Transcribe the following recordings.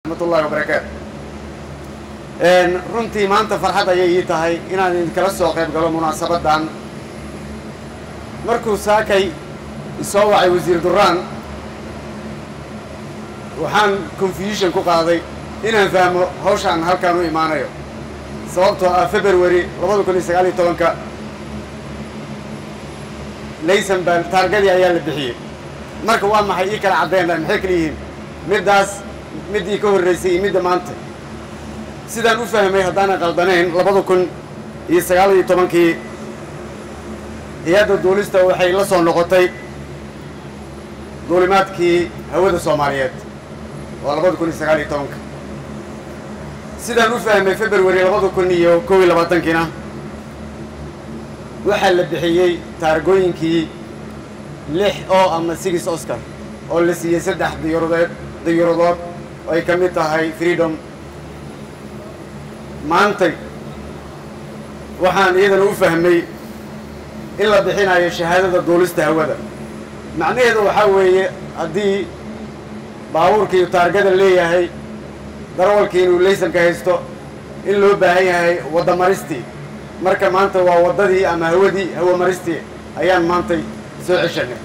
raxmatullahi wabarakaatu runtii maanta farxad ayay ii tahay inaan idinkala soo qayb galo munaasabaddan markuu saakay isoo wacay wasiir duraan waxaan confusion ku qaaday inaan fahmo hawshaan halkaan u imaanayo sababtoo ah february labada kun iyo sagaal iyo tobanka laysan baan taargadii ayaa la bixiyey marka waa maxay ii kala caddeynaa maxay kala yihiin middaas middii ka horraysay iyo midda maanta sidaan u fahmay haddaanan qaldanayn labada kun iyo sagaal iyo tobankii hay-adda duulista waxay la soo noqotay duulimaadkii hawada soomaaliyeed waa labada kun iyo sagaal iyo tobanka sidaan u fahmay february labada kun iyo kow iyo labaatankiina waxaa la bixiyey taargooyinkii lix oo ama six oscar oo la siiyey saddex diyaradeed diyaradood oo ay ka mid tahay freedom maantay waxaan iyadana u fahmay in la bixinayo shahaadada duulista hawada macnaheedu waxaa weeye haddii baabuurkii taargada leeyahay darawalkii inuu laysanka haysto in loo baahan yahay waddamaristii marka maanta waa waddadii ama hawadii hawamaristii ayaan maantay soo ceshanay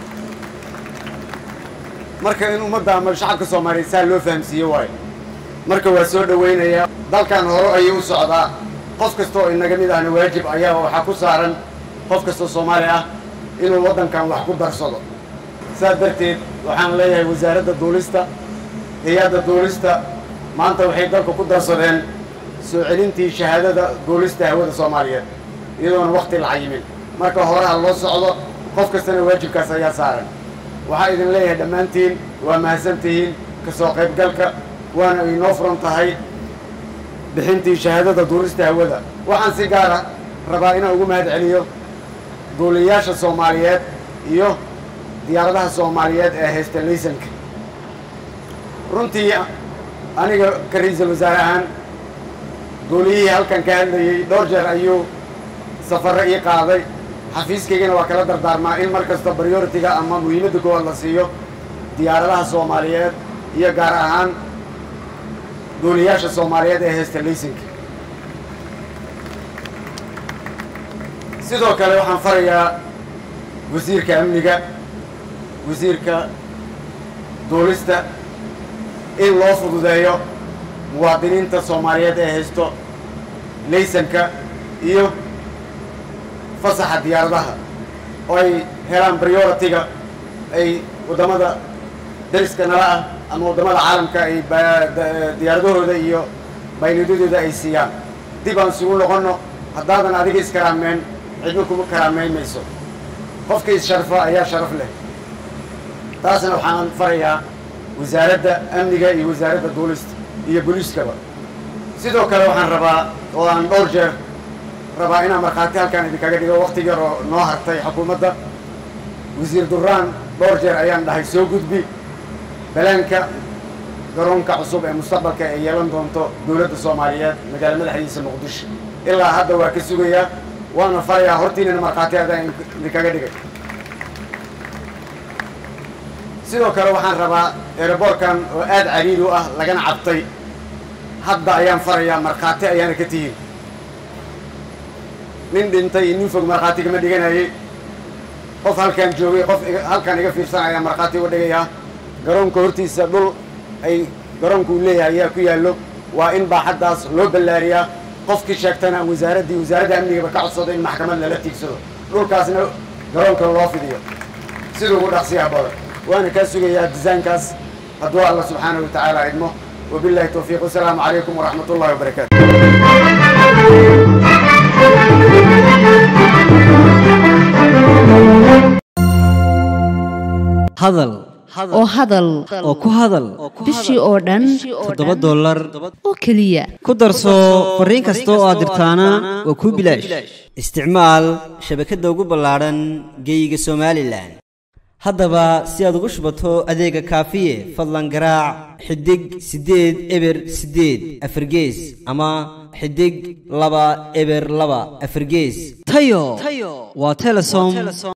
marka in ummadda ama shacabka soomaaliyeed saa loo fahamsiiye waayo marka waa soo dhowaynayaa dalkan hore ayuu u socdaa qof kasta oo inaga mid ahna waajib ayaa waxaa ku saaran qof kastoo soomaali ah inuu waddankan wax ku darsado saas darteed waxaan leeyahay wasaaradda duulista hay-adda duulista maanta waxay dalka ku darsadeen soo celintii shahaadada duulista hawada soomaaliyeed iyadoona wakti la cayimin marka horeha loo socdo qof kastana waajibkaas ayaa saaran waxaa idin leeyahay dhammaantiin waa mahadsantihiin ka soo qaybgalka waana inoo furan tahay bixintii shahaadada duulista hawada waxaan si gaara rabaa inaan ugu mahad celiyo duuliyayaasha soomaaliyeed iyo diyaaradaha soomaaliyeed ee haysta laysanka runtii aniga ka ra-iisul wasaare ahaan duuliyihii halkan ka hadlayey dhowr jeer ayuu safarro ii qaaday xafiiskaygana waa kala dardaarmaa in mar kasta prioritiga ama muhiimadda koowaad la siiyo diyaaradaha soomaaliyeed iyo gaar ahaan duuliyayaasha soomaaliyeed ee haysta laysanka sidoo kale waxaan farayaa wasiirka amniga wasiirka duulista in loo fududeeyo muwaadiniinta soomaaliyeed ee haysto laysanka iyo fasaxa diyaaradaha oo ay helaan prioritiga ay waddamada dariska nala ah ama waddamada caalamka ay diyaaradahooda iyo baynidadooda ay siiyaan dib aan isugu noqonno haddaadan adiga iskaraameen cidna kuma karaamayn mayso qofkii is-sharfa ayaa sharaf leh taasna waxaan farayaa wasaaradda amniga iyo wasaaradda duulista iyo booliiskaba sidoo kale waxaan rabaa oo aan dhowr jeer rabaa inaan markhaati halkaan idinkaga dhigo wakti yar oo noo hartay xukuumadda wasiir duraan dhowr jeer ayaan dhahay soo gudbi balaanka garoonka cusub ee mustaqbalka ay yeelan doonto dowladda soomaaliyeed magaala madaxdiisa muqdisho ilaa hadda waa ka sugayaa waana farayaa hortiinana markhaati adaan idinkaga dhigay sidoo kale waxaan rabaa eeraboorkan oo aad cariiri u ah lagana cabtay hadda ayaan farayaa markhaati ayaana ka tihiin nin dhintay iyo nin fog markhaati kama dhiganayay qof halkaan joogay qof halkaan iga fiirsan ayaan markhaati uga dhigayaa garoonka hortiisa dhul ay garoonka uu leeyahay ayaa ku yaallo waa in baaxaddaas loo ballaariyaa qofkii sheegtana wasaaraddii wasaaradda amnigaba ka codsado in maxkamad lala tiigsado dhulkaasna garoonka loo fidiyo sida ugu dhaqsiyaha badan waana kaa sugayaa disaynkaas hadduu alla subxaanahu wa tacaala idmo wabillahi towfiiq wasalaamu calaykum waraxmat ullahi wabarakaatu hadal oo hadal oo ku hadal bishii oo dhan toddoba dollar oo keliya ku darso fariin kasta oo aad dirtaana waa kuu bilaash isticmaal shabakadda ugu ballaadhan geeyiga somalilan haddaba si aad ugu shubato adeega kaafiye fadlan garaac xidig siddeed eber siddeed afargees ama xidig laba eber laba afargees tayo waa telesom